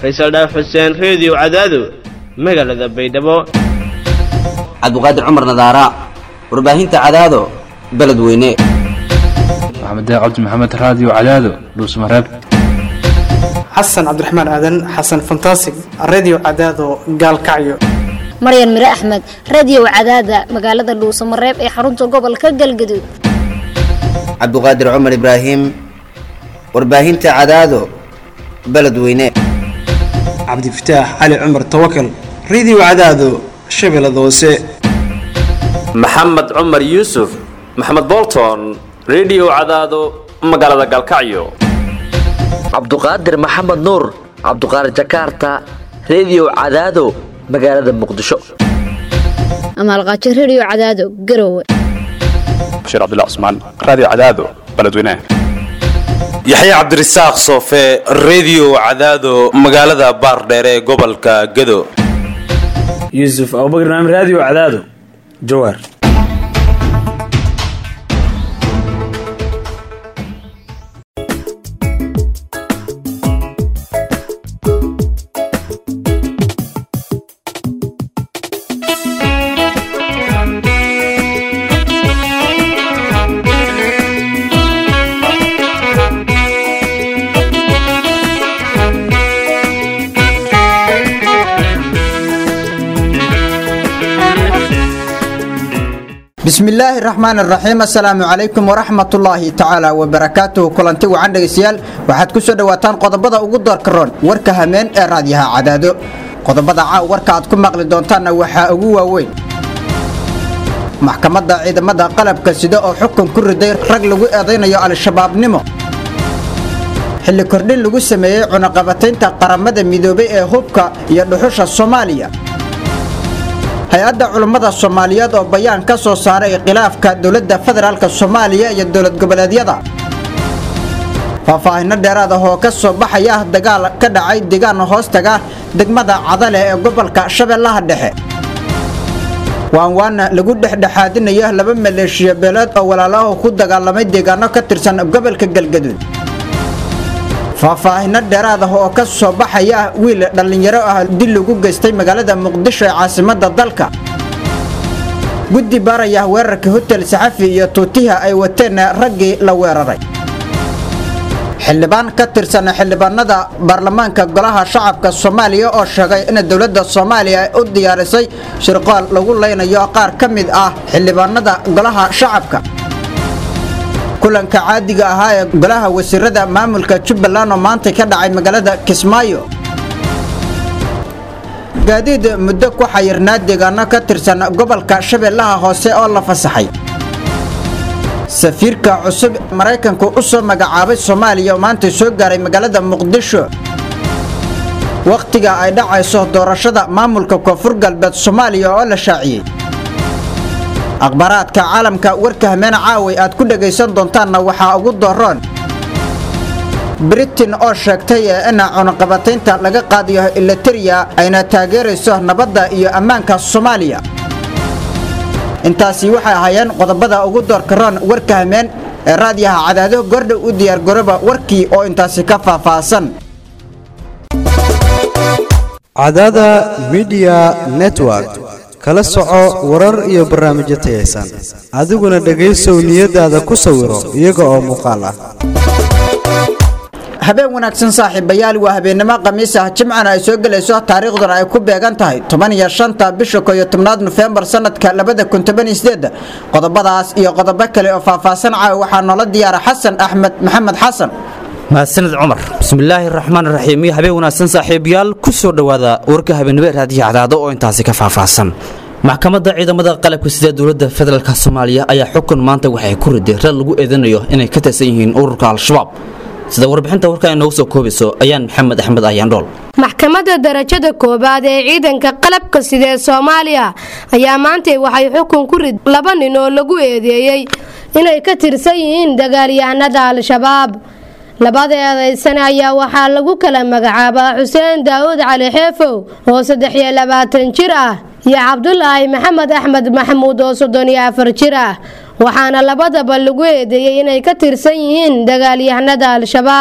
faysal dhaaf xuseen reediyo cadaado magaalada baydhabo cabdiqaadir cumar nadaara warbaahinta cadaado beledweyne maxamed cabdi maxamed raadiyo cadaado dhuusmareeb xasan cabdiraxmaan aadan xasan fantasig redio cadaado gaalkacyo maryan mire axmed radiyow cadaada magaalada dhuusamareeb ee xarunta gobolka galgaduud cabdiqaadir cumar ibraahim warbaahinta cadaado beledweyne cabdifataax cali cumar tawakal redio cadaado shabeellada hoose maxamed cumar yuusuf maxamed bolton redio cadaado magaalada galkacyo cabduqaadir maxamed nuur cabduqaadir jakarta redio cadaado magaalada muqdisho amaalqaajo rediyo cadaado garowe bashiir cabdilla cusmaan raadiyo cadaado beledweynaha yaxya cabdirasaaq soofe redio cadaado magaalada baardheere ee gobolka gado yuusuf abubakr naam raadiyo cadaado jawaar bismillaahi raxmaan raxiim assalaamu calaykum waraxmatullaahi tacaala wabarakaatuhu kulanti wacan dhegaystayaal waxaad ku soo dhowaataan qodobada ugu doorka roon warka hameen ee raadyaha cadaado qodobada caaw warka aad ku maqli doontaanna waxaa ugu waaweyn maxkamadda ciidamada qalabka sida oo xukun ku riday rag lagu eedaynayo al-shabaabnimo xilli kordhin lagu sameeyey cunaqabataynta qaramada midoobay ee hubka iyo dhuxusha soomaaliya hay-adda culummada soomaaliyeed oo bayaan ka soo saaray khilaafka dowladda federaalk soomaaliya iyo dowlad goboleedyada faahfaahino dheeraad ah oo ka soo baxaya ah dagaal ka dhacay deegaan hoostaga degmada cadale ee gobolka shabeellaha dhexe waanwaana lagu dhexdhexaadinayo laba maleeshiya beeleed oo walaalaho ku dagaalamay deegaano ka tirsan gobolka galgaduud faahfaahino dheeraad ah oo ka soo baxaya ah wiil dhallinyaro ah dil lagu geystay magaalada muqdisho ee caasimadda dalka guddi baaraya weerarka hotel saxafi iyo tuutiha ay wateen raggii la weeraray xildhibaan ka tirsan xildhibaanada baarlamaanka golaha shacabka soomaaliya oo sheegay in dowladda soomaaliya ay u diyaarisay shirqool lagu leynayo qaar ka mid ah xildhibaanada golaha shacabka kulanka caadiga ahaa ee golaha wasiirada maamulka jubbaland oo maanta ka dhacay magaalada kismaayo gaadiid muddo ku xayirnaa deegaano ka tirsan gobolka shabeellaha hoose oo la fasaxay safiirka cusub maraykanku u soo magacaabay soomaaliya oo maanta soo gaaray magaalada muqdisho wakhtiga ay dhacayso doorashada maamulka koonfur galbeed soomaaliya oo la shaaciyey akhbaaraadka caalamka warka hameen caaway aad ku dhegaysan doontaanna waxaa ugu doroon britain oo sheegtay in cunaqabataynta laga qaadayo ilateriya ayna taageerayso nabadda iyo ammaanka soomaaliya intaasi waxay ahaayeen qodobada ugu doorka roon warka hameen ee raadiyaha cadaado gordhow u diyaargarooba warkii oo intaasi ka faahfaahsan cadaada midiya network kala soco warar iyo barnaamijyo tayaysan adiguna dhegaysow niyadaada ku sawiro iyaga oo muuqaal ah habeen wanaagsan saaxiibayaal waa habeennimo khamiis ah jimcana ay soo gelayso taariikhduna ay ku beegan tahay toban iyo shanta bisha koyo tobnaad nofembar sanadka labada kun toban iyo sideeda qodobadaas iyo qodobo kale oo faahfaahsan caawa waxaa noola diyaara xasan axmed maxamed xasan mahadsaned cumar bismillaahi raxmaan raxiim iyo habeen wanaagsan saaxiibayaal ku soo dhowaada warka habeenimo ee raadiyo cadaado oo intaasi ka faahfaahsan maxkamadda ciidamada qalabka sida dowladda federaalk soomaaliya ayaa xukun maanta waxay ku riday reer lagu eedanayo inay ka tirsan yihiin ururka al-shabaab sida warbixinta warkaa inoogu soo koobayso ayaan maxamed axmed ayaandhool maxkamadda darajada koowaad ee ciidanka qalabka sida ee soomaaliya ayaa maantay waxay xukun ku rid laba nin oo lagu eedeeyey inay ka tirsan yihiin dagaalyahanada al-shabaab labada eedaysane ayaa waxaa lagu kala magacaabaa xuseen daawud cali xeefow oo saddex iyo labaatan jir ah iyo cabdulaahi maxamed axmed maxamuud oo soddon iyo afar jir ah waxaana labadaba lagu eedeeyey inay ka tirsan yihiin dagaalyahanada al-shabaab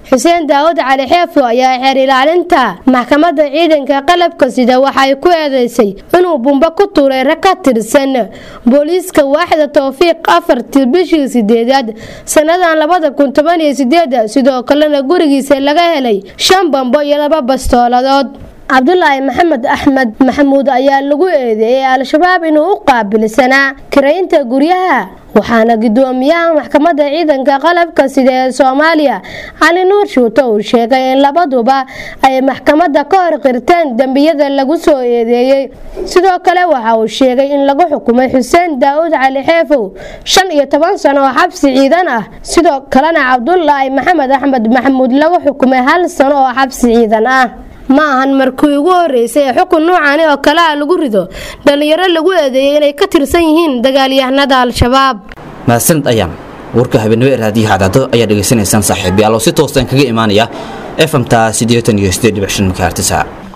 xuseen daawud cali xeefo ayaa xeer ilaalinta maxkamadda ciidanka qalabka sida waxay ku eedeysay inuu bumbo ku tuuray rag ka tirsan booliiska waaxda towfiiq afartii bishii sideedaad sannadan labada kun toban iyo sideeda sidoo kalena gurigiisa laga helay shan bambo iyo laba bastooladood cabdulaahi maxamed axmed maxamuud ayaa lagu eedeeyey al-shabaab inuu u qaabilsanaa kiraynta guryaha waxaana gudoomiyaha maxkamadda ciidanka qalabka sida ee soomaaliya cali nuur shuuto uu sheegay in labaduba ay maxkamadda ka hor qirteen dembiyada lagu soo eedeeyey sidoo kale waxa uu sheegay in lagu xukumay xuseen daawud cali xeefow shan iyo toban sano oo xabsi ciidan ah sidoo kalena cabdulaahi maxamed axmed maxamuud lagu xukumay hal sano oo xabsi ciidan ah ma ahan markii ugu horeysay ee xukun nuucani oo kale ah lagu rido dhallinyaro lagu eedeeyay inay ka tirsan yihiin dagaalyahanada al-shabaab mahadsanid ayaan warka habeenimo ee raadiyaha cadaado ayaa dhegaysanaysaan saaxiibayaal oo si toosan kaga imaanaya fmta siddeetan iyo siddeed dhibic shan makaartisa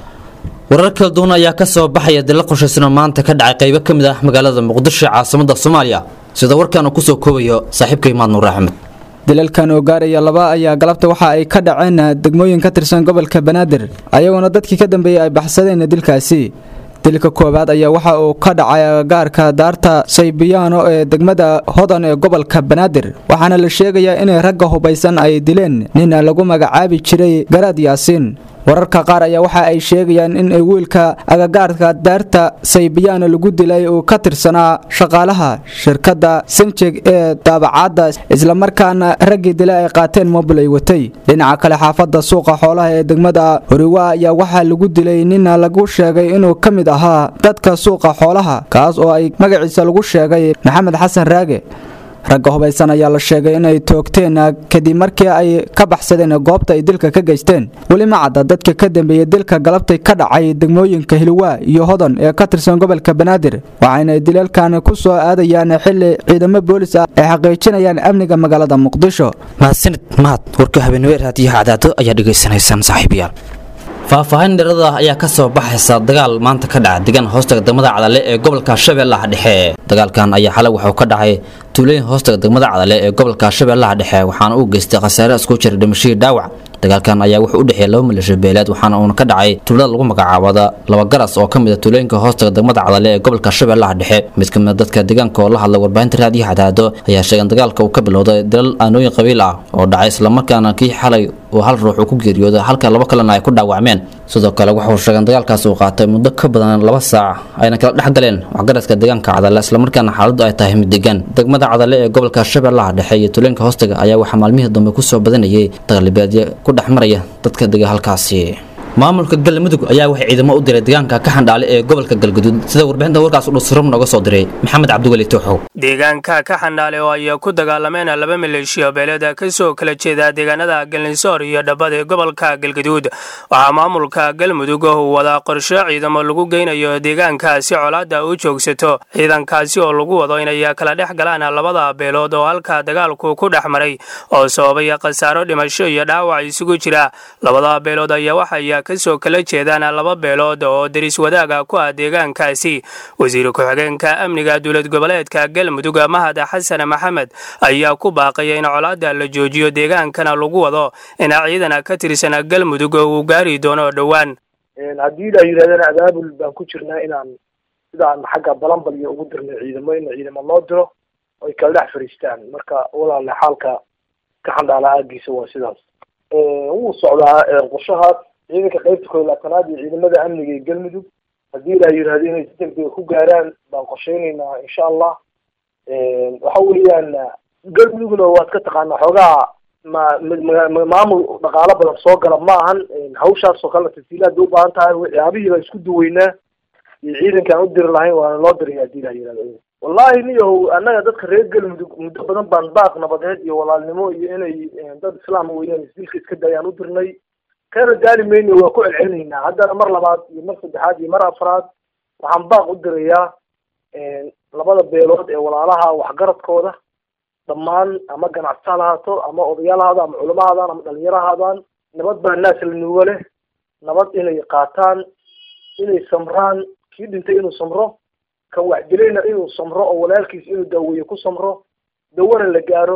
warar kala duwan ayaa ka soo baxaya dila qorshaysanoo maanta ka dhacay qaybo ka mid ah magaalada muqdisho caasimada soomaaliya sida warkaan uu kusoo koobayo saaxiibka imaad nuur axmed dilalkan oo gaaraya laba ayaa galabta waxa ay ka dhaceen degmooyin ka tirsan gobolka banaadir ayagoona dadkii ka dambeeyey ay baxsadeen dilkaasi dilka koowaad ayaa waxa uu ka dhacay agagaarka daarta saybiyaano ee degmada hodan ee gobolka banaadir waxaana la sheegayaa inay ragga hubaysan ay dileen nin lagu magacaabi jiray garaad yaasiin wararka qaar ayaa waxa ay sheegayaan in wiilka agagaarka daarta saybiyaano lagu dilay uu ka tirsanaa shaqaalaha shirkadda sinjeg ee daabacaadda islamarkaana raggii dilay ay qaateen mobil ay watay dhinaca kale xaafadda suuqa xoolaha ee degmada horiwa ayaa waxaa lagu dilay nina lagu sheegay inuu ka mid ahaa dadka suuqa xoolaha kaas oo ay magaciisa lagu sheegay maxamed xasan raage ragga hubaysan ayaa la sheegay inay toogteen kadib markii ay ka baxsadeen goobta ay dilka ka geysteen weli ma cadda dadka ka dambeeyey dilka galabtay ka dhacay degmooyinka hilwaa iyo hodan ee ka tirsan gobolka banaadir waxayna dilalkan ku soo aadayaan xili ciidamo boolis ah ay xaqiijinayaan amniga magaalada muqdisho mahadsanid mahad warka habeenimo ee raadiyaha cadaado ayaa dhegaysanaysaan saaxiibayaal faahfaahin dheerada ayaa ka soo baxaysa dagaal maanta ka dhaca degan hoostaga degmada cadale ee gobolka shabeellaha dhexe dagaalkan ayaa xalay wuxuu ka dhacay tuulooyin hoostaga degmada cadale ee gobolka shabeellaha dhexe waxaana uu geystay khasaare isku jira dhimashadii dhaawac dagaalkan ayaa wuxuu u dhexeeyay laba milasho beeleed waxaana uuna ka dhacay tuulada lagu magacaabada laba garas oo ka mid a tuulooyinka hoostaga degmada cadale ee gobolka shabeellaha dhexe mid ka mid a dadka deegaanka oo la hadlay warbaahinta raadiyaha cadaado ayaa sheegay in dagaalka uu ka bilowday dalal aanooyin qabiil ah oo dhacay islamarkaana kii xalay uu hal ruux uu ku geeriyooday halka laba kalena ay ku dhaawacmeen sidoo kale wuxuu sheegay in dagaalkaas uu qaatay muddo ka badan laba saac ayna kala dhex galeen waxgaradka deegaanka cadale islamarkaana xaaladdu ay tahay mid degan degmada cadale ee gobolka shabeellaha dhexe iyo tuulooyinka hoostaga ayaa waxaa maalmihii dambe kusoo badanayay daqlibeedyo ku dhex maraya dadka dega halkaasi maamulka galmudug ayaa waxay ciidamo u diray deegaanka ka xandhaale ee gobolka galguduud sida warbixinta warkaas udhusrum nooga soo diray maxamed cabdiweli tooxow deegaanka ka xandhaale oo ay ku dagaalameen laba maleeshiya beeleed ka soo kala jeeda deegaanada galnisoor iyo dhabbada ee gobolka galguduud waxaa maamulka galmudug uu wadaa qorshe ciidamo lagu geynayo deegaanka si colaadda u joogsato ciidankaasi oo lagu wado inay kala dhex galaan labada beelood oo halka dagaalku ku dhex maray oo sababay khasaaro dhimasho iyo dhaawac isugu jira labada beelood ayaa waxay kasoo kala jeedaan laba beelood oo deris wadaaga ku ah deegaankaasi wasiir ku-xigeenka amniga dowlad goboleedka galmudug mahad xasan maxamed ayaa ku baaqaya in colaadda la joojiyo deegaankana lagu wado in ciidan ka tirsan galmudug uu gaari doono dhowaan haddii la yidhahdana abaabul baan ku jirnaa inaan sidaan xagga balanbalyo ugu dirnay ciidamo in ciidamo loo diro oy kala dhex fariistaan marka walaale xaalka ka xandhaala aagiisa waa sidaas wuu socdaa qorshahaas ciidanka qaybta koob laatanaad iyo ciidamada amniga ee galmudug haddii la yidhahdo inay si degdega ku gaaraan baan qorsheynaynaa insha allah waxa weeyaan galmudugna waad ka taqaanaa xoogaa ma ma maamul dhaqaalo badan soo gala ma ahan hawshaas oo kale tasiilaad bay u baahan tahay waxyaabihii baan isku duweynaa iyo ciidankaan u diri lahayn waana loo diraya haddii la yidhahdo wallahi niyahow annaga dadka reer galmudug muddo badan baan baaq nabadeed iyo walaalnimo iyo inay dad islaam weeyaan isdilka iska dayaan u dirnay kana daali mayno waa ku celcelinaynaa haddana mar labaad iyo mar saddexaad iyo mar afraad waxaan baaq u dirayaa labada beelood ee walaalaha waxgaradkooda dhammaan ama ganacsato ha lahaato ama odayaal ha ama culamo ha hadaan ama dhalinyaro ha hadaan nabad baa naas la nuuga leh nabad inay qaataan inay samraan kii dhintay inuu samro kan waxdilayna inuu samro oo walaalkiis inuu daaweeye ku samro dawana la gaaro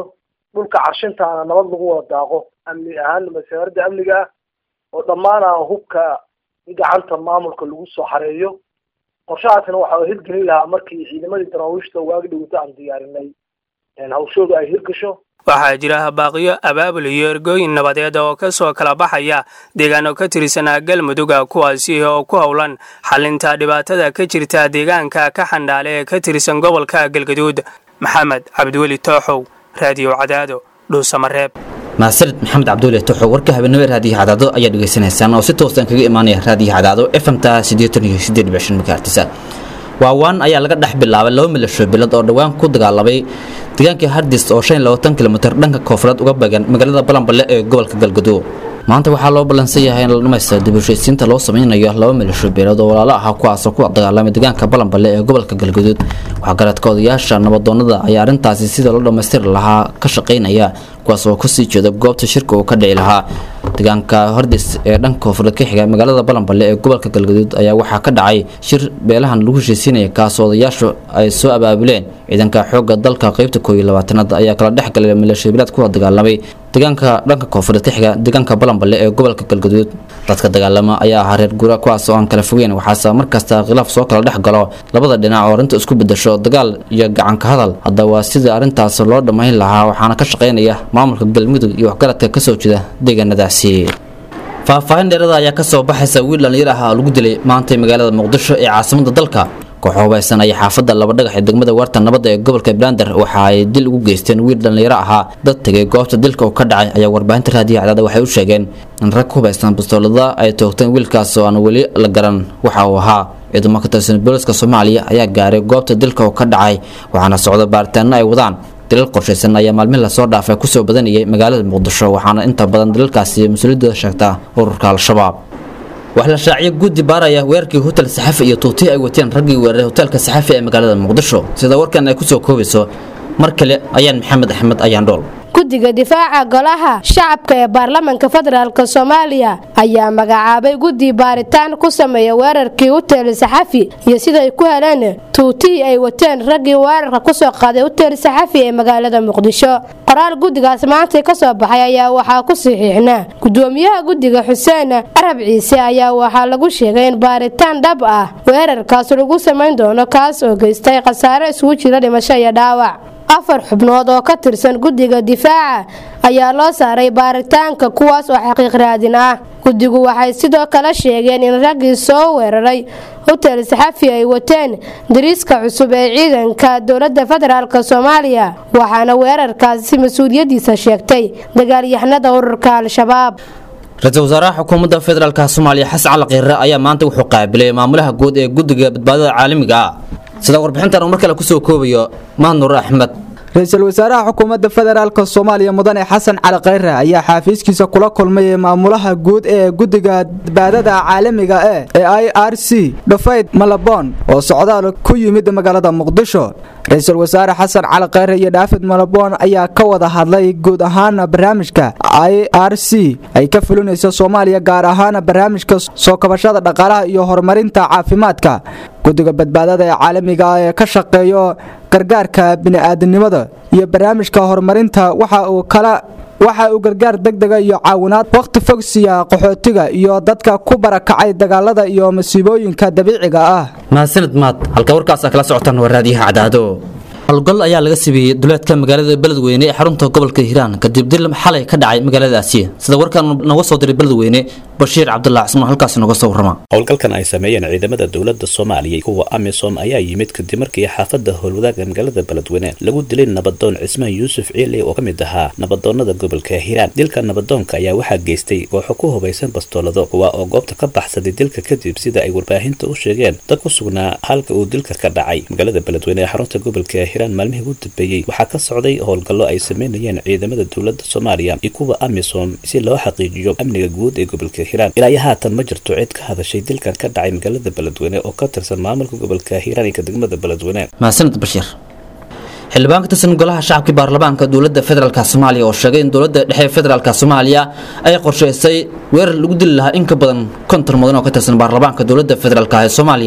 dhulka carshintaana nabad lagu wada daaqo amni ahaan wasaaradda amniga ah oo dhammaana hubka in gacanta maamulka lagu soo xareeyo qorshahaasna waxa hirgelin lahaa markii ciidamadii daraawiishta waagi dhawata aan diyaarinay hawshooda ay hirgasho waxaa jira baaqiyo abaabul iyo ergooyin nabadeed oo ka soo kala baxaya deegaano ka tirsanaa galmuduga kuwaasi oo ku howlan xalinta dhibaatada ka jirta deegaanka ka xandhaale ee ka tirsan gobolka galgaduud maxamed cabdiweli tooxow raadiyo cadaado dhuusamareeb mahadsanid maxamed cabdulle tuxo warka habeenimo raadiyo cadaado ayaa dhegaysanaysaan oo si toosan kaga imaanaya raadiyo cadaado fmta siddeetan iyo siddeed dhibic shan megahertisa waawaan ayaa laga dhex bilaabay laba milasho bilad oo dhowaan ku dagaalamay deegaanka hardis oo shan iyo labaatan kilomitir dhanka koonfureed uga bagan magaalada balanballe ee gobolka galgaduud maanta waxaa loo ballansan yahay in la dhamaysta dib u heshiisiinta loo sameynayo laba milasho beelood oo walaalo ah kuwaasoo ku dagaalamay deegaanka balanballe ee gobolka galgaduud waxgaradka odayaasha nabadoonada ayaa arrintaasi sida loo dhammaystiri lahaa ka shaqaynaya kuwaas oo kusii jeeda goobta shirka uu ka dhici lahaa deegaanka hordis ee dhanka koonfureed ka xiga magaalada balanballe ee gobolka galgaduud ayaa waxaa ka dhacay shir beelahan lagu heshiisiinaya kaasoo odayaashu ay soo abaabuleen ciidanka xoogga dalka qeybta kooiyo labaatanaad ayaa kala dhex galay maleeshiyabilaad kuwa dagaalamay deegaanka dhanka koonfureed ka xiga deegaanka balanballe ee gobolka galgaduud dadka dagaalama ayaa ahaa reer guura kuwaas oo aan kala fogeyn waxaase markasta khilaaf soo kala dhex galo labada dhinac oo arrinta isku bedasho dagaal iyo gacanka hadal hadda waa sidii arrintaas loo dhammayn lahaa waxaana ka shaqaynaya maamulka galmudug iyo waxgaradka kasoo jeeda deegaanadaasi faahfaahin dheerada ayaa kasoo baxaysa wiil dhallinyar ah oo lagu dilay maantay magaalada muqdisho ee caasimada dalka koox hubaysan ayaa xaafadda laba dhagax ee degmada waarta nabadda ee gobolka brander waxa ay dil ugu geysteen wiil dhallinyaro ahaa dad tegay goobta dilka uu ka dhacay ayaa warbaahinta raadiyo cadaada waxay u sheegeen in rag ku hubaysan bastoolada ay toogteen wiilkaas oo aan weli la garan waxa uu ahaa ciidamo ka tirsan booliska soomaaliya ayaa gaaray goobta dilka uu ka dhacay waxaana socda baaritaano ay wadaan dilal qorshaysan ayaa maalmihi lasoo dhaafay kusoo badanayay magaalada muqdisho waxaana inta badan dilalkaasi mas-uuliyadooda sheegtaa ururka al-shabaab wax la shaaciyo guddi baaraya weerarkii hotel saxafi iyo tuutii ay wateen raggii weeraray hoteelka saxafi ee magaalada muqdisho sida warkan ay kusoo koobayso mar kale ayaan maxamed axmed ayaan dhool guddiga difaaca golaha shacabka ee baarlamaanka federaalk soomaaliya ayaa magacaabay guddi baaritaan ku sameeya weerarkii hotel saxafi iyo siday ku heleen tuutihii ay wateen raggii weerarka kusoo qaaday hotel saxafi ee magaalada muqdisho qoraal guddigaas maanta ka soo baxay ayaa waxaa ku saxiixnaa gudoomiyaha guddiga xuseen arab ciise ayaa waxaa lagu sheegay in baaritaan dhab ah weerarkaas lagu samayn doono kaas oo geystay khasaare isugu jira dhimasho iyo dhaawac afar xubnood oo ka tirsan guddiga difaaca ayaa loo saaray baaritaanka kuwaas oo xaqiiq raadin ah guddigu waxay sidoo kale sheegeen in raggii soo weeraray hotel saxafi ay wateen dariiska cusub ee ciidanka dowladda federaalk soomaaliya waxaana weerarkaasi mas-uuliyadiisa sheegtay dagaalyahanada ururka al-shabaab ra-iisul wasaaraha xukuumadda federaalk soomaaliya xasan cali kiire ayaa maanta wuxuu qaabilay maamulaha guud ee guddiga badbaadada caalamiga ah sida warbixintan uu mar kale kusoo koobayo mahadnur axmed ra-iisul wasaaraha xukuumadda federaalk soomaaliya mudane xasan cali khayre ayaa xaafiiskiisa kula kulmay maamulaha guud ee guddiga badbaadada caalamiga e ee i r c dhufayd malabon oo socdaal ku yimid magaalada muqdisho ra-iisul wasaare xasan cali khayre iyo dhaafid malabon ayaa ka wada hadlay guud ahaan barnaamijka i r c ay ka fulinayso soomaaliya gaar ahaan barnaamijka soo kabashada dhaqaalaha iyo horumarinta caafimaadka guddiga badbaadada ee caalamiga ah ee ka shaqeeyo gargaarka bini'aadanimada iyo barnaamijka horumarinta waxa uu kala waxa uu gargaar degdega iyo caawinaad wakhti fog siiya qaxootiga iyo dadka ku barakacay dagaalada iyo masiibooyinka dabiiciga ah mahadsanid maad halka warkaasa kala socotaan waa raadiyaha cadaado howlgal ayaa laga sameeyey duleedka magaalada beledweyne ee xarunta gobolka hiiraan kadib dil xalay ka dhacay magaaladaasi sida warkan nooga soo diray beledweyne bashiir cabdullah cismaan halkaas nooga soo warrama howlgalkan ay sameeyeen ciidamada dowladda soomaaliya kuwa amisom ayaa yimid kadib markii xaafadda howlwadaaga magaalada beledweyne lagu dilay nabadoon cismaan yuusuf ciile oo ka mid ahaa nabadoonada gobolka hiiraan dilka nabadoonka ayaa waxaa geystay kooxo ku hubaysan bastoolado kuwa oo goobta ka baxsaday dilka kadib sida ay warbaahinta u sheegeen dad ku sugnaa halka uu dilka ka dhacay magaalada beledweyne ee xarunta gobolka hiiraan maalmihii ugu dambeeyey waxaa ka socday howlgallo ay sameynayeen ciidamada dowladda soomaaliya iyo kuwa amisom si loo xaqiijiyo amniga guud ee gobolka hiiraan ilaa iyo haatan ma jirto cid ka hadashay dilkan ka dhacay magaalada beledweyne oo ka tirsan maamulka gobolka hiiraan iyo ka degmada beledweyne mahadsanid bashiir xildhibaan ka tirsan golaha shacabkii baarlamaanka dowladda federaalk soomaaliya oo sheegay in dowladda dhexe federaalk soomaaliya ay qorshaysay weerar lagu dili lahaa in ka badan konton mudan oo ka tirsan baarlamaanka dowladda federaalk ee soomaaliya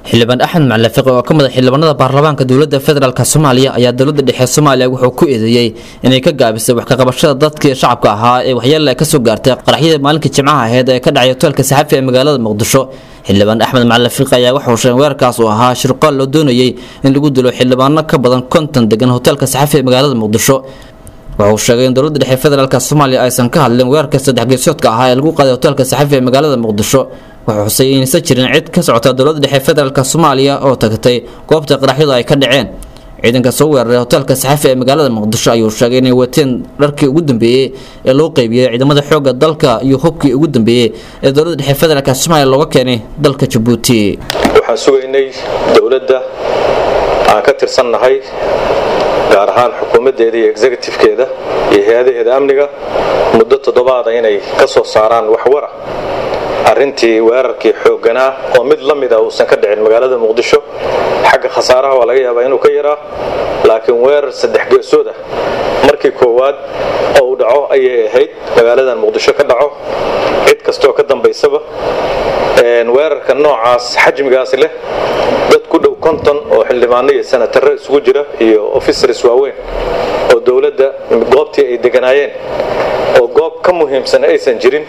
xildhibaan axmed macalafiqi oo ka mid a xildhibaanada baarlamaanka dowladda federaalk soomaaliya ayaa dowladda dhexe soomaaliya wuxuu ku eedeeyey inay ka gaabisay wax kaqabashada dadkii shacabka ahaa ee waxyeella ay kasoo gaartay qaraxyada maalinka jimcaha aheyd ee ka dhacay hoteelka saxafi ee magaalada muqdisho xildhibaan axmed macalafiqi ayaa waxauu sheegay weerarkaas uu ahaa shirqool loo doonayey in lagu dilo xildhibaano ka badan konton degan hoteelka saxafi ee magaalada muqdisho wuxuu sheegay in dowladda dhexe federaalk soomaaliya aysan ka hadlin weerarka saddex geesoodka ahaa ee lagu qaaday hoteelka saxafi ee magaalada muqdisho wuxuu xusay inaysan jirin cid ka socota dowladda dhexe federaalk soomaaliya oo tagtay goobta qaraxyadu ay ka dhaceen ciidanka soo weeraray hoteelka saxafi ee magaalada muqdisho ayuu sheegay inay wateen dharkii ugu dambeeyey ee loo qeybiyey ciidamada xoogga dalka iyo hubkii ugu dambeeyey ee dowladda dhexe federaalk soomaaliya looga keenay dalka jabuuti waxaan sugaynay dowladda aan ka tirsannahay gaar ahaan xukuumaddeeda iyo executifkeeda iyo hay-adaheeda amniga muddo toddobaada inay ka soo saaraan waxwara arrintii weerarkii xoogganaa oo mid la mid ah uusan ka dhicin magaalada muqdisho xagga khasaaraha waa laga yaabaa inuu ka yaraa laakiin weerar saddex geesood ah markii koowaad oo uu dhaco ayay ahayd magaaladan muqdisho ka dhaco cid kastoo ka dambaysaba weerarka noocaas xajmigaasi leh dad ku dhow konton oo xildhibaano iyo sanatarro isugu jira iyo officers waaweyn oo dowladda goobtii ay deganaayeen oo goob ka muhiimsan aysan jirin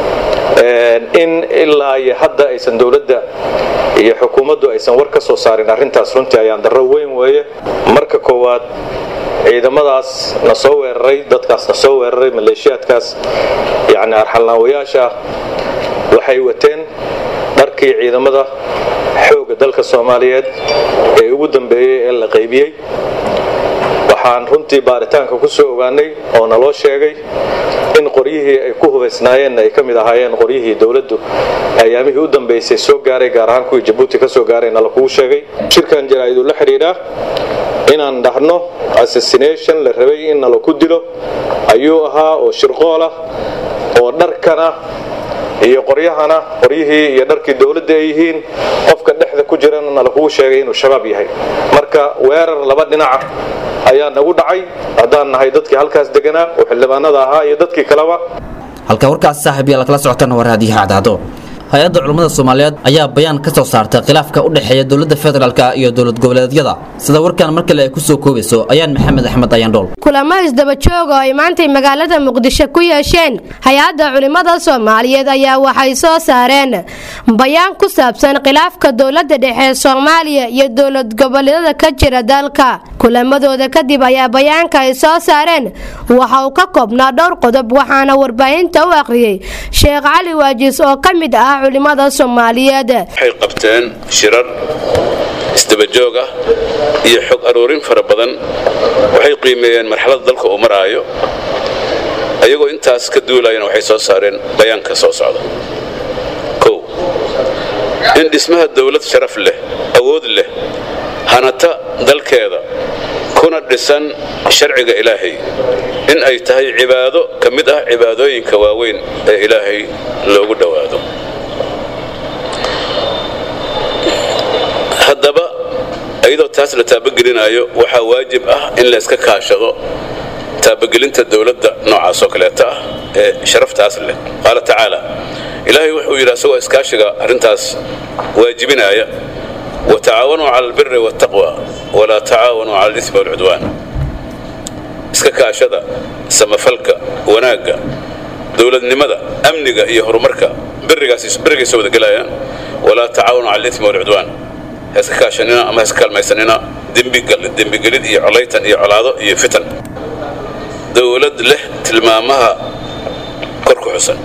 in ilaa iyo hadda aysan dowladda iyo xukuumaddu aysan war ka soo saarin arrintaas runtii ayaan darro weyn weeye marka koowaad ciidamadaas na soo weeraray dadkaas na soo weeraray maleeshiyaadkaas yacni arxalnaawayaasha waxay wateen dharkii ciidamada xoogga dalka soomaaliyeed ee ugu dambeeyey ee la qaybiyey waxaan runtii baaritaanka ku soo ogaanay oo naloo sheegay in qoryihii ay ku hubaysnaayeenna ay ka mid ahaayeen qoryihii dowladdu ayaamihii u dambaysay soo gaaray gaar ahaan kuwii jabuuti ka soo gaaray nala kugu sheegay shirkan jaraa'iduu la xidhiidhaa inaan dhahno assassination la rabay in nala ku dilo ayuu ahaa oo shirqoolah oo dharkana iyo qoryahana qoryihii iyo dharkii dowladda ay yihiin qofka dhexda ku jirana nala kugu sheegay inuu shabaab yahay marka weerar laba dhinaca ayaa nagu dhacay haddaan nahay dadkii halkaas deganaa oo xildhibaanada ahaa iyo dadkii kaleba halka warkaas saaxiib yaal kala socotana waa raadiyaha cadcaado hay-adda culummada soomaaliyeed ayaa bayaan ka soo saartay khilaafka u dhexeeya dowladda federaalk iyo dowlad goboleedyada sida warkan mar kale ay ku soo koobayso ayaan maxamed axmed ayandhool kulamo isdaba joog oo ay maantay magaalada muqdisho ku yeesheen hay-adda culimmada soomaaliyeed ayaa waxay soo saareen bayaan ku saabsan khilaafka dowladda dhexe soomaaliya iyo dowlad goboleedyada ka jira dalka kulamadooda kadib ayaa bayaanka ay soo saareen waxa uu ka koobnaa dhowr qodob waxaana warbaahinta u akhriyey sheekh cali waajis oo ka mid ah culimada soomaaliyeed waxay qabteen shirar isdabajoog ah iyo xog aroorin fara badan waxay qiimeeyeen marxaladda dalka uu maraayo ayagoo intaas ka duulayana waxay soo saareen bayaanka soo socda kow in dhismaha dowlad sharaf leh awood leh hanata dalkeeda kuna dhisan sharciga ilaahay in ay tahay cibaado ka mid ah cibaadooyinka waaweyn ee ilaahay loogu dhowaado haddaba iyadoo taas la taabagelinayo waxaa waajib ah in layska kaashado taabagelinta dowladda noocaas oo kaleeta ah ee sharaftaas leh qaala tacaala ilaahay wuxuu yidhi asagoo iskaashiga arrintaas waajibinaya watacaawanuu cala albiri waataqwa walaa tacaawanuu cala alismi walcudwaan iska kaashada samafalka wanaagga dowladnimada amniga iyo horumarka birigaysa wada gelayaan walaa tacaawanuu cala alismi walcudwaan heeska kaashanina ama heeska kaalmaysanina dembigelid iyo colaytan iyo colaado iyo fitan dowlad leh tilmaamaha kor ku xusan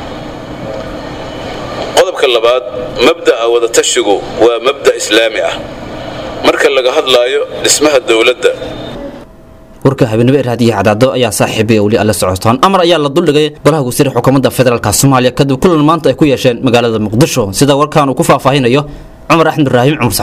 qodobka labaad mabda'a wadatashigu waa mabda' islaami ah marka laga hadlaayo dhismaha dowladda warka habeenimo ee raadiyaha cadaado ayaa saaxiibaya weli alla socotaan amar ayaa la duldhigay golaha wasiir xukuumadda federaalk soomaaliya kadib kulan maanta ay ku yeesheen magaalada muqdisho sida warkaan uu ku faahfaahinayo cumar axmed ibraahim cumar saxiifa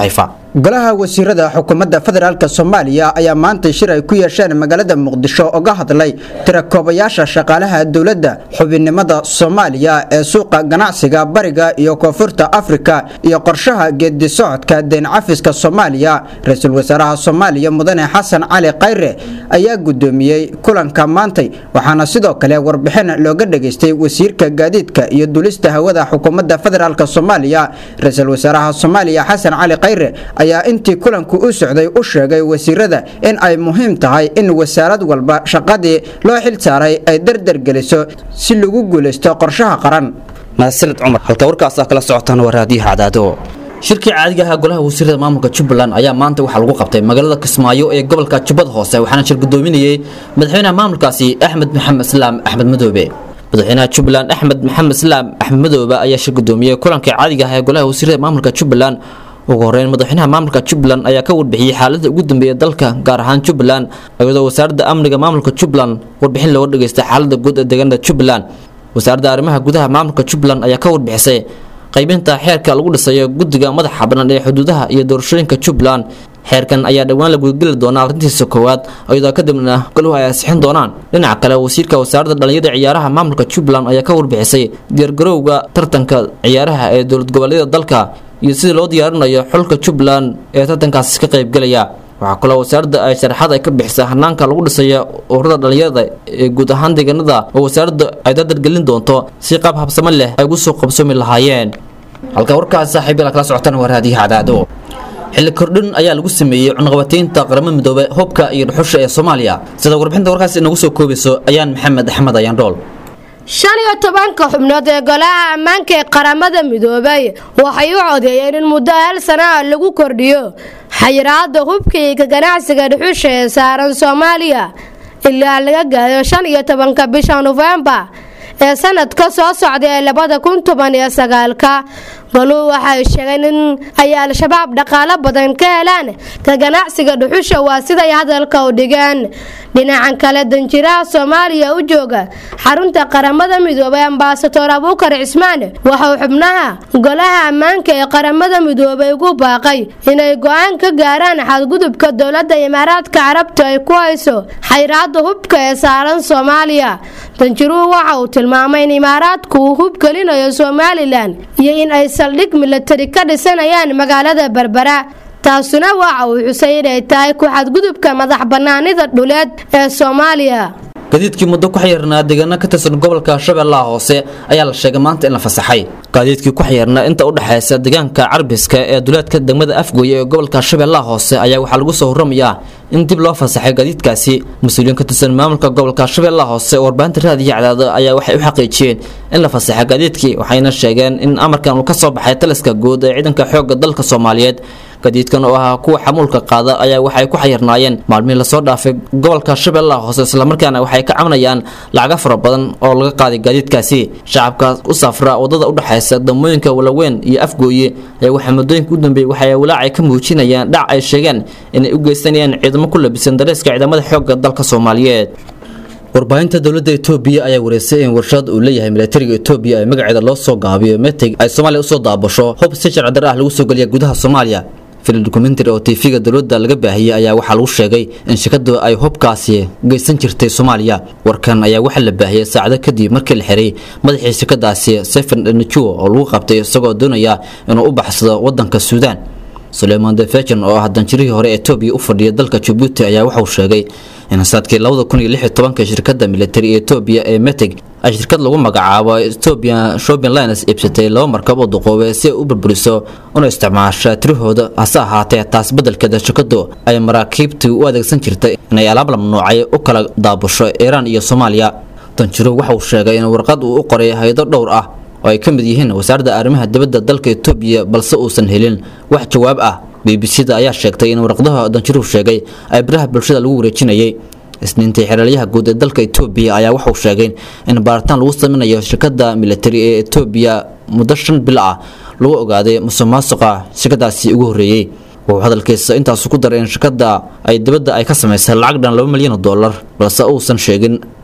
golaha wasiirada xukuumadda federaalk soomaaliya ayaa maanta shir ay ku yeesheen magaalada muqdisho oga hadlay tirakoobayaasha shaqaalaha dowladda xubinnimada soomaaliya ee suuqa ganacsiga bariga iyo koonfurta afrika iyo qorshaha geedi socodka deen cafiska soomaaliya ra-iisul wasaaraha soomaaliya mudane xasan cali khayre ayaa gudoomiyey kulanka maantay waxaana sidoo kale warbixin looga dhageystay wasiirka gaadiidka iyo dulista hawada xukuumadda federaalk soomaaliya ra-iisul wasaaraha soomaaliya xasan cali khayre ayaa intii kulanku u socday u sheegay wasiirada in ay muhiim tahay in wasaarad walba shaqadii loo xil saaray ay dardargeliso si lagu guulaysto qorshaha qaran mahadsanid cumar halka warkaas kala socotaan waa raadiyaha cadaado shirkii caadiga ahaa golaha wasiirada maamulka jubbaland ayaa maanta waxaa lagu qabtay magaalada kismaayo ee gobolka jubbada hoose waxaana shir gudoominayey madaxweynaha maamulkaasi axmed maxamed islaam axmed madoobe madaxweynaha jubbaland axmed maxamed islaam axmed madoobe ayaa shir gudoomiyey kulankii caadiga ahaa ee golaha wasiirada maamulka jubbaland ugu horeyn madaxweynaha maamulka jubbaland ayaa ka warbixiyey xaaladda ugu dambeeya dalka gaar ahaan jubbaland iyadoo wasaaradda amniga maamulka jubbaland warbixin looga dhageystay xaaladda guud ee deegaanada jubbaland wasaaradda arrimaha gudaha maamulka jubbaland ayaa ka warbixisay qaybinta xeerka lagu dhisayo guddiga madaxa bannaan ee xuduudaha iyo doorashooyinka jubbaland xeerkan ayaa dhowaan la gudageli doonaa arrintiisa koowaad iyadoo kadibna goluhu ay ansixin doonaan dhinaca kale wasiirka wasaaradda dhallinyada ciyaaraha maamulka jubbaland ayaa ka warbixisay diyaargarowga tartanka ciyaaraha ee dowlad goboleedyada dalka iyo sidii loo diyaarinayo xulka jubbaland ee tartankaasi ka qaybgelaya waxaa kaloo wasaaradda ay sharaxaad ay ka bixisay hanaanka lagu dhisaya ururada dhallinyarada ee guud ahaan deegaanada oo wasaaradda ay dardargelin doonto si qaab habsamo leh ay ugu soo qabsoomi lahaayeen halka warkaas saaxiibyada kala socotaan waa raadiyaha cadaado xilli kordhin ayaa lagu sameeyey cunaqabataynta qaramada midoobe hubka iyo dhuxusha ee soomaaliya sida warbixinta warkaas inagu soo koobayso ayaan maxamed axmed ayaan dhool shan iyo tobanka xubnood ee golaha ammaanka ee qaramada midoobay waxay u codeeyeen in muddo hal sana ah lagu kordhiyo xayiraada hubka iyo ka ganacsiga dhuxusha ee saaran soomaaliya ilaa laga gaado shan iyo tobanka bisha nofembar ee sanadka soo socda ee labada kun toban iyo sagaalka goluhu waxay sheegeen in ay al-shabaab dhaqaalo badan ka helaan ka ganacsiga dhuxusha waa siday hadalka u dhigeen dhinacan kale danjiraha soomaaliya u jooga xarunta qaramada midoobay ambasador abuukar cismaan waxauu xubnaha golaha ammaanka ee qaramada midoobay ugu baaqay inay go-aan ka gaaraan xadgudubka dowladda imaaraadka carabta ay ku hayso xayraada hubka ee saaran soomaaliya danjiruhu waxa uu tilmaamay in imaaraadku uu hub gelinayo somalilan iyo in ay saldhig milatari ka dhisanayaan magaalada berbera taasuna waxa uu xusay inay tahay ku xadgudubka madax bannaanida dhuleed ee soomaaliya gaadiidkii muddo ku xayirnaa deegaano ka tirsan gobolka shabeellaha hoose ayaa la sheegay maanta in la fasaxay gaadiidkii ku xayirnaa inta u dhexaysa deegaanka carbiska ee duleedka degmada afgooye ee gobolka shabeellaha hoose ayaa waxaa lagu soo horamayaa in dib loo fasaxay gaadiidkaasi mas-uuliyiin ka tirsan maamulka gobolka shabeellaha hoose oo warbaahinta raadiyo cadaado ayaa waxay u xaqiijiyeen in la fasaxay gaadiidkii waxayna sheegeen in amarkan uu ka soo baxay taliska guud ee ciidanka xoogga dalka soomaaliyeed gaadiidkan oo ahaa kuwa xamuulka qaada ayaa waxay ku xayirnaayeen maalmihii lasoo dhaafay gobolka shabeellaha hoose islamarkaana waxay ka cabanayaan lacago fara badan oo laga qaaday gaadiidkaasi shacabka u safra wadada udhexaysa damooyinka walaweyn iyo afgooye ayaa waxaa muddooyinka u dambeeyey waxay walaacay ka muujinayaan dhac ay sheegeen inay u geysanayaan ciidamo ku labisan dareeska ciidamada xoogga dalka soomaaliyeed warbaahinta dowladda etoobiya ayaa wareysay in warshad uu leeyahay milatariga etoobiya ee magaceeda loo soo gaabiyo meteg ay soomaaliya usoo daabasho hub si sharci darre ah lagu soo geliya gudaha soomaaliya filim dokumentary oo tv-ga dowladda laga baahiyey ayaa waxaa lagu sheegay in shirkadu ay hubkaasi geysan jirtay soomaaliya warkan ayaa waxaa la baahiyey saacado kadib markii la xiray madaxii shirkadaasi sefen najuo oo lagu qabtay isagoo doonaya inuu u baxsado wadanka suudaan suleyman defejan oo ah danjirihii hore etoobiya u fadhiya dalka jabuuti ayaa waxauu sheegay in sanadkii labada kun iyo lix iyo tobanka shirkadda militari ee etoobiya ee meteg ay shirkad lagu magacaabo ethiopian shopping lines iibsatay laba markab oo duqoobe si ay u burburiso una isticmaasha tirahooda hase ahaatee taas beddelkeeda shirkadu ay maraakiibtii u adeegsan jirtay inay alaab la mamnuucay u kala daabusho iiraan iyo soomaaliya danjiro waxa uu sheegay in warqad uu u qoray hay-ado dhowr ah oo ay ka mid yihiin wasaaradda arrimaha dibadda dalka etoobiya balse uusan helin wax jawaab ah b b c da ayaa sheegtay in warqadaha danjiruhu sheegay ay biraha bulshada lagu wareejinayay isniintii xeraalyaha guud ee dalka etoobiya ayaa waxauu sheegay in baaritaan lagu samaynayo shirkadda militari ee etoobiya muddo shan bil ah lagu ogaaday musuq maasuqa shirkadaasi ugu horreeyey wuxuu hadalkiisa intaasu ku daray in shirkadda ay dibadda ay ka samaysay lacag dhan laba milyan oo dollar balse uusan sheegin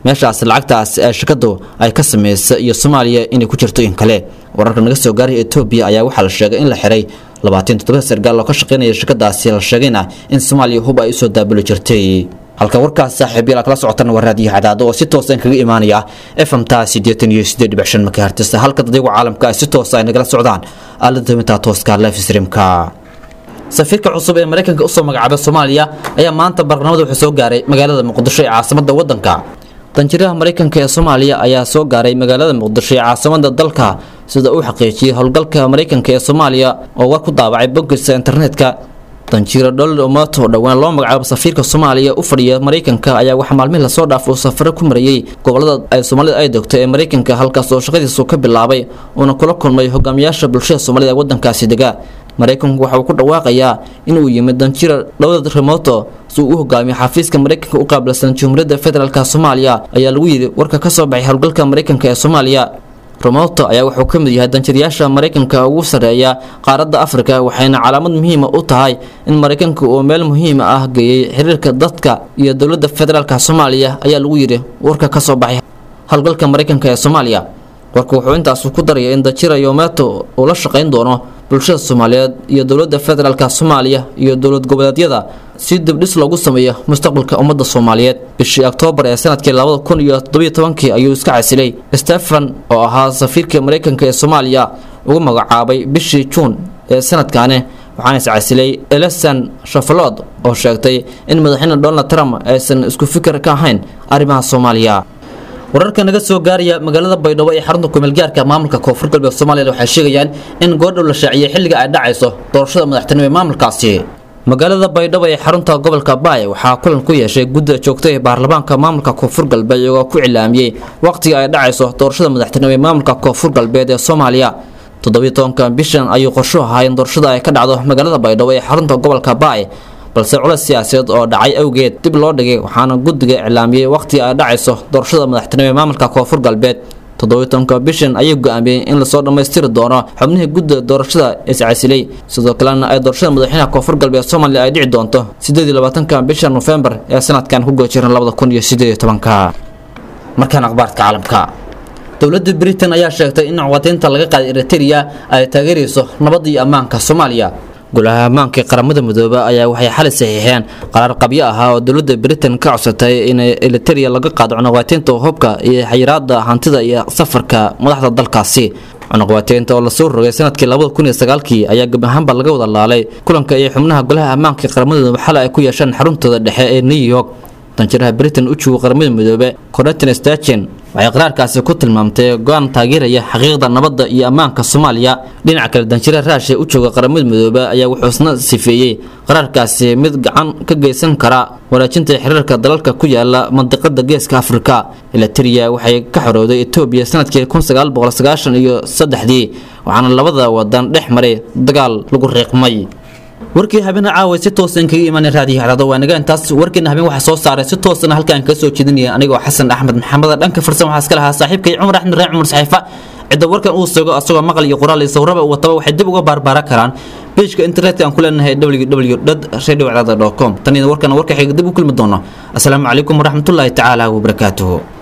meeshaas lacagtaas ee shirkadu ay ka samaysa iyo soomaaliya inay ku jirto in kale wararka naga soo gaaray etoobiya ayaa waxaa la sheegay in la xiray labaatan toddoba sargaal oo ka shaqaynaya shirkadaasi la sheegayna in soomaaliya hub ay usoo daabuli jirtay halka warkaas saaxiibayaal kala socotan waa raadiyo cadaado oo si toosan kaga imaanaya fmta sideetan iyo sideed dhibic shan makahertis halka dadyagu caalamka ay si toosa ay nagala socdaan aalada mintaa tooska life streamka safiirka cusub ee maraykanka usoo magacaabay soomaaliya ayaa maanta barnaamada wuxuu soo gaaray magaalada muqdisho ee caasimada wadanka danjiraha maraykanka ee soomaaliya ayaa soo gaaray magaalada muqdisho ee caasimada dalka sida uu xaqiijiyey howlgalka maraykanka ee soomaaliya oo war ku daabacay boggiisa internetka danjiro donald omato dhowaan loo magacaabo safiirka soomaaliya u fadhiya maraykanka ayaa waxaa maalmihii lasoo dhaaf uu safaro ku marayey gobolada ay soomaalida ay degto ee maraykanka halkaas oo shaqadiisu ka bilaabay uuna kula kulmay hogaamiyaasha bulshada soomaalida ee wadankaasi dega maraykanku waxa uu ku dhawaaqayaa inuu yimid danjiro dhowlad remoto si uu u hogaamiyo xafiiska maraykanka u qaabilsan jumhuuriyadda federaalk soomaaliya ayaa lagu yidhi warka ka soo baxay howlgalka maraykanka ee soomaaliya romoto ayaa wuxuu ka mid yahay danjirayaasha maraykanka ugu sarreeya qaaradda afrika waxayna calaamad muhiima u tahay in maraykanka uu meel muhiima ah geeyey xiriirka dadka iyo dowladda federaalk soomaaliya ayaa lagu yidhi warka ka soo baxay howlgalka maraykanka ee soomaaliya warka wuxuu intaas ku daraya in danjira yometo uu la shaqayn doono bulshada soomaaliyeed iyo dowladda federaalk soomaaliya iyo dowlad goboleedyada si dibdhis loogu sameeyo mustaqbalka ummadda soomaaliyeed bishii oktoobar ee sanadkii labada kun iyo toddobiyo tobankii ayuu iska casilay stephen oo ahaa safiirka maraykanka ee soomaaliya ugu magacaabay bishii juun ee sanadkaani waxaana is casilay elesan shafalod oo sheegtay in madaxweyne donald trump aysan isku fikir ka ahayn arrimaha soomaaliya wararka naga soo gaaraya magaalada baydhabo ee xarunta kumeelgaarka maamulka koonfur galbeed soomaaliya waxay sheegayaan in goordhow la shaaciyey xilliga ay dhacayso doorashada madaxtinimo ee maamulkaasi magaalada baydhabo ee xarunta gobolka baay waxaa kulan ku yeeshay gudda joogta ee baarlamaanka maamulka koonfur galbeed iyagoo ku cilaamiyey waqtiga ay dhacayso doorashada madaxtinimo ee maamulka koonfur galbeed ee soomaaliya toddobiyo tobanka bishan ayuu qorshu ahaa in doorashada ay ka dhacdo magaalada baydhabo ee xarunta gobolka baay balse culeys siyaasadeed oo dhacay awgeed dib loo dhigay waxaana guddiga iclaamiyey waqhti ay dhacayso doorashada madaxtinimo ee maamulka koonfur galbeed toddobiyo tobanka bishan ayuu go-aamiyey in lasoo dhammaystiri doono xubnihii gudda doorashada iscasilay sidoo kalena ay doorashada madaxweynaha koonfur galbeed soomaaliya ay dhici doonto sideed iyo labaatanka bisha nofembar ee sanadkan ku goojiran labada kun iyo sideed iyo tobanka markaan akhbaarka caalamka dowladda britain ayaa sheegtay in cawadaynta laga qaaday eriteria ay taageerayso nabadda iyo ammaanka soomaaliya golaha ammaanka ee qaramada midoobe ayaa waxay xali saxiixeen qaraar qabyo ahaa oo dowladda britain ka codsatay in eliteria laga qaado cunaqabateynta hubka iyo xayiraada hantida iyo safarka madaxda dalkaasi cunaqabateynta oo lasoo rogay sanadkii labada kun iyo sagaalkii ayaa gab ahaanba laga wada laalay kulanka iyo xubnaha golaha ammaanka ee qaramada midoobe xali ay ku yeesheen xaruntooda dhexe ee new york danjiraha britain u jooga qaramada midoobe coretin stachen waxay qaraarkaasi ku tilmaamtay go-aan taageeraya xaqiiqda nabadda iyo ammaanka soomaaliya dhinaca kale danjiraha raashiya u jooga qaramada midoobe ayaa wuxuu isna sifeeyey qaraarkaasi mid gacan ka geysan kara wanaajinta xiriirka dalalka ku yaala mandiqada geeska afrika eliteria waxay ka xorowday etoobiya sanadkii kun sagaal boqol sagaashan iyo saddexdii waxaana labada wadan dhex maray dagaal lagu riiqmay warkii habeen caawa si toosan kaga imaanay raadiyo hadaado waa naga intaas warkeena habeen waxaa soo saaray si toosana halkaan kaga soo jeedinaya anigoo xasan axmed maxamed dhanka farsan waxaa iska lahaa saaxiibkay cumar axmed raac cumar saxiifa cidda warkan uu sugo asagoo maqal iyo qoraal iyo sawraba uu wataba waxay dib uga baarbaaran karaan pageka internetka aan ku leenahay www radio com tan iyo warkan warka xiga dib u kulmi doono asalaamu calaykum waraxmatullaahi tacaala wabarakaatuhu